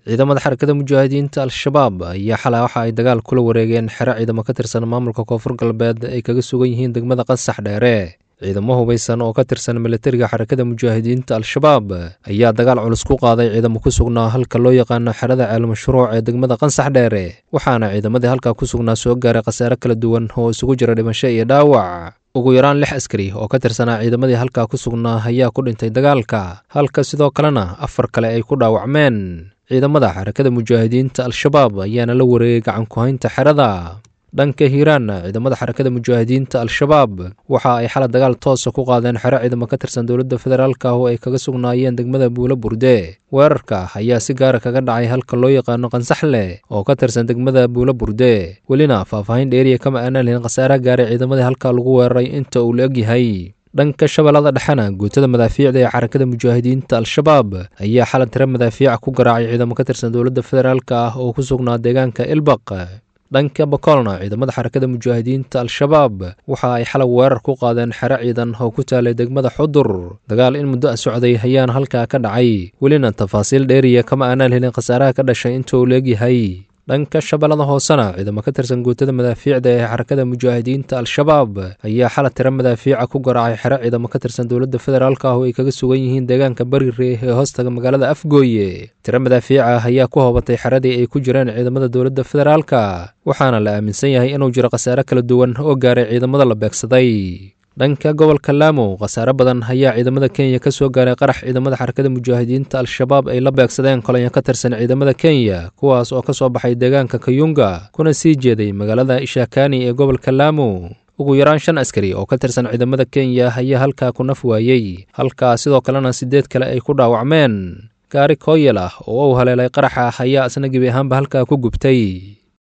ciidamada xarakada mujaahidiinta al-shabaab ayaa xalay waxa ay dagaal kula wareegeen xero ciidamo ka tirsan maamulka koonfur galbeed ay kaga sugan yihiin degmada qansax dheere ciidamo hubaysan oo ka tirsan militariga xarakada mujaahidiinta al-shabaab ayaa dagaal culus ku qaaday ciidamo ku sugnaa halka loo yaqaano xerada ceelmashruuc ee degmada qansax dheere waxaana ciidamadii halkaa ku sugnaa soo gaaray khasaare kala duwan oo isugu jira dhimasho iyo dhaawac ugu yaraan lix askari oo ka tirsanaa ciidamadii halkaa ku sugnaa ayaa ku dhintay dagaalka halka sidoo kalena afar kale ay ku dhaawacmeen ciidamada xarakada mujaahidiinta al-shabaab ayaana la wareegay gacan ku-haynta xerada dhanka hiiraan ciidamada xarakada mujaahidiinta al-shabaab waxa ay xala dagaal toosa ku qaadeen xero ciidamo ka tirsan dowladda federaalka oo ay kaga sugnaayeen degmada buulo burde weerarka ayaa si gaara kaga dhacay halka loo yaqaano qansaxle oo ka tirsan degmada buulo burde welina faahfaahin dheeriya kama aanan lihin khasaare gaaray ciidamadii halkaa lagu weeraray inta uu la egyahay dhanka shabeellada dhexena guutada madaafiicda ee xarakada mujaahidiinta al-shabaab ayaa xalan tiro madaafiica ku garaacay ciidamo ka tirsan dowladda federaalka ah oo ku sugnaa deegaanka ilbaq dhanka bakolna ciidamada xarakada mujaahidiinta al-shabaab waxa ay xalay weerar ku qaadeen xero ciidan oo ku taalay degmada xudur dagaal in muddo a socday ayaana halkaa ka dhacay welina tafaasiil dheeriya kama aanaan helin khasaaraha ka dhashay inta uu leegyahay dhanka shabeellada hoosena ciidamo ka tirsan guutada madaafiicda ee xarakada mujaahidiinta al-shabaab ayaa xala tiro madaafiica ku garaacay xero ciidamo ka tirsan dowladda federaalka ah oo ay kaga sugan yihiin deegaanka barire ee hoostaga magaalada afgooye tiro madaafiica ayaa ku hoobatay xeradii ay ku jireen ciidamada dowladda federaalka waxaana la aaminsan yahay inuu jiro khasaare kala duwan oo gaaray ciidamada la beegsaday dhanka gobolka laamo khasaare badan ayaa ciidamada kenya ka soo gaaray qarax ciidamada xarakada mujaahidiinta al-shabaab ay la beegsadeen kolonyo ka tirsan ciidamada kenya kuwaas oo ka soo baxay deegaanka kayunga kuna sii jeeday magaalada ishakani ee gobolka laamo ugu yaraan shan askari oo ka tirsan ciidamada kenya ayaa halkaa ku naf waayey halkaa sidoo kalena siddeed kale ay ku dhaawacmeen gaari kooyal ah oo uu haleelay qaraxa ayaa isna gebi ahaanba halkaa ku gubtay